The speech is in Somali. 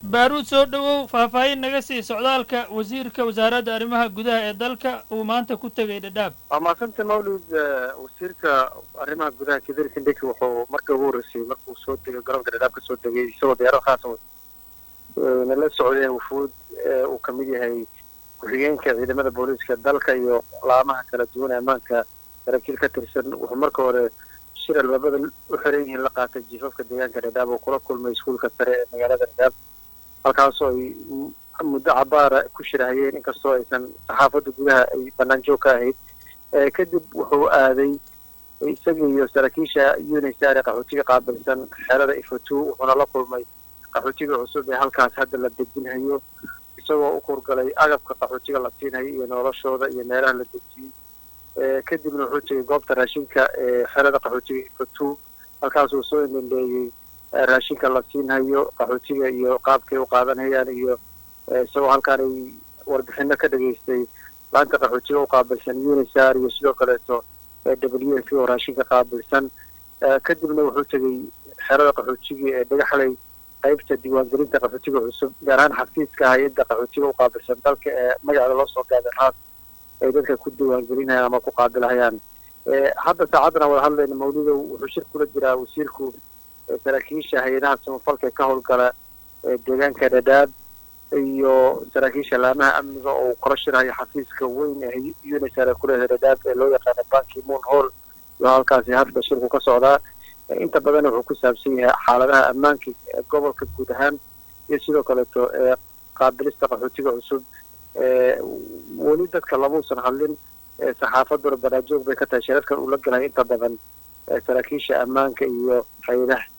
baaruud soo dhowow faahfaahin naga sii socdaalka wasiirka wasaaradda arrimaha gudaha ee dalka uu maanta ku tegay dhadhaab waa maasanta mawlid wasiirka arrimaha gudaha kidari kindheki wuxuu markii ugu horreysay markuu soo degay garoonka dhadhaab ka soo degay isagoo diyaarad khaasan nala socday wufuud uu ka mid yahay ku-xigeenka ciidamada booliiska dalka iyo laamaha kala duwan ee ammaanka saraakiil ka tirsan wuxuu marka hore shir albaabada u xiran yihiin la qaatay jiifafka deegaanka dhadhaab oo kula kulmay iskuulka sare ee magaalada dhadhaab halkaasoo ay muddo cabaara ku shirahayeen inkastoo aysan saxaafadda gudaha ay bannaan joog ka ahayd kadib wuxuu aaday isaga iyo saraakiisha unisar ee qaxootiga qaabilsan xeelada ifatu wuxuuna la kulmay qaxootiga cusub ee halkaas hadda la dejinhayo isagoo u kurgalay agabka qaxootiga la siinhayo iyo noloshooda iyo meelaha la dejiyey kadibna wuxuu tegay goobta raashinka ee xerada qaxootiga ifatu halkaasuu soo indhandheeyey raashinka la siinhayo qaxootiga iyo qaabkay u qaadanayaan iyo isagoo halkaan ay warbixino ka dhageystay laanta qaxootiga u qaabilsan unisar iyo sidoo kaleeto w f oo raashinka qaabilsan kadibna wuxuu tegey xerada qaxootiga ee dhagaxley qaybta diiwaangelinta qaxootiga cusub gaar ahaan xafiiska hay-adda qaxootiga u qaabilsan dalka ee magaceeda loo soo gaaday raas ay dadka ku diiwaangelinayaan ama ku qaabilahayaan hadda saacaddan aan wada hadlayna mawlidow wuxuu shir kula jiraa wasiirku saraakiisha hay-adaha samafalka ee ka howlgala deegaanka dhadhaab iyo saraakiisha laamaha amniga oo kala shirayo xafiiska weyn ee unisar ee kuleedahay dhadhaab ee loo yaqaano banki moon hall iyo halkaasi hadda shirku ka socdaa inta badan wuxuu ku saabsan yahay xaaladaha ammaanka gobolka guud ahaan iyo sidoo kaleeto qaabilista qaxootiga cusub weli dadka lamuusan hadlin saxaafaduna banaajoog bay ka tahay shirarkan uu la galayo inta badan saraakiisha ammaanka iyo hay-adaha